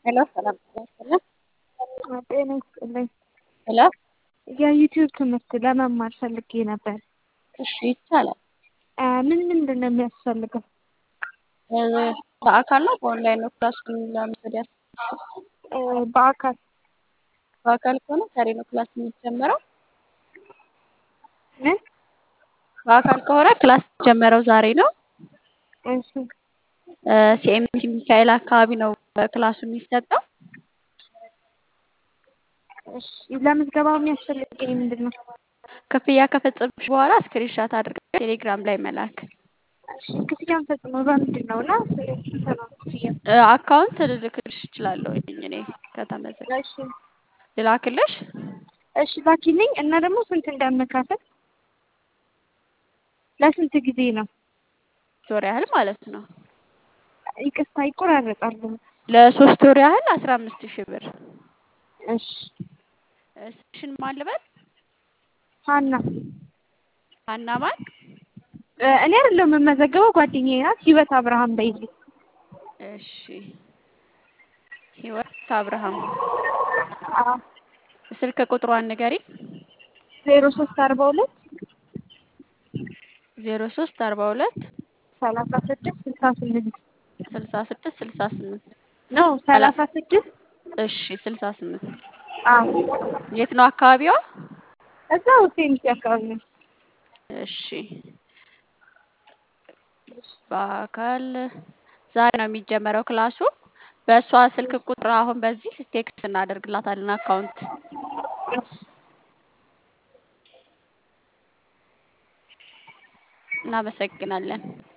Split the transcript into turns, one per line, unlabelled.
ሄሎ ሰላም ጤና ይስጥልን።
ጤና ይስጥልኝ።
ሄሎ
የዩቲዩብ ትምህርት ለመማር ፈልጌ ነበር።
እሺ ይቻላል።
ምን ምንድን ነው የሚያስፈልገው?
በአካል ነው በኦንላይን ነው ክላሱን ለመውሰድ ያሰብሽው?
በአካል
በአካል ከሆነ ዛሬ ነው ክላስ የሚጀመረው።
ምን?
በአካል ከሆነ ክላስ የሚጀመረው ዛሬ ነው።
እሺ
ሲኤምሲ ሚካኤል አካባቢ ነው ክላሱ የሚሰጠው።
እሺ ለምዝገባው የሚያስፈልገኝ ምንድን ነው?
ክፍያ ከፈጸምሽ በኋላ ስክሪንሻት አድርገሽ ቴሌግራም ላይ መላክ።
እሺ ክፍያውን ፈጽሞ በምንድን ነው እና ስንት ነው ክፍያ?
አካውንት ልልክልሽ እችላለሁ እኔ ከተመዘገ
እሺ
ልላክልሽ።
እሺ ላኪልኝ እና ደግሞ ስንት እንደምከፍል ለስንት ጊዜ ነው?
ሶስት ወር ያህል ማለት ነው።
ይቅርታ ይቆራረጣሉ።
ለሶስት ወር ያህል አስራ አምስት ሺህ ብር።
እሺ
ስምሽን ማን ልበል?
ሀና
ሀና ማን?
እኔ አይደለሁም የምመዘገበው ጓደኛዬ ናት። ህይወት አብርሃም በይልኝ።
እሺ ህይወት አብርሃም
አዎ
ስልክ ቁጥሯን ንገሪ።
ዜሮ ሶስት አርባ ሁለት
ዜሮ ሶስት አርባ ሁለት
ሰላሳ ስድስት ስልሳ ስምንት
ስልሳ ስድስት ስልሳ ስምንት
ነው ሰላሳ ስድስት
እሺ ስልሳ ስምንት
አዎ
የት ነው አካባቢዋ?
እዛው ሴምሲ አካባቢ ነው።
እሺ በአካል ዛሬ ነው የሚጀመረው ክላሱ። በእሷ ስልክ ቁጥር አሁን በዚህ ቴክስት እናደርግላታለን አካውንት እናመሰግናለን።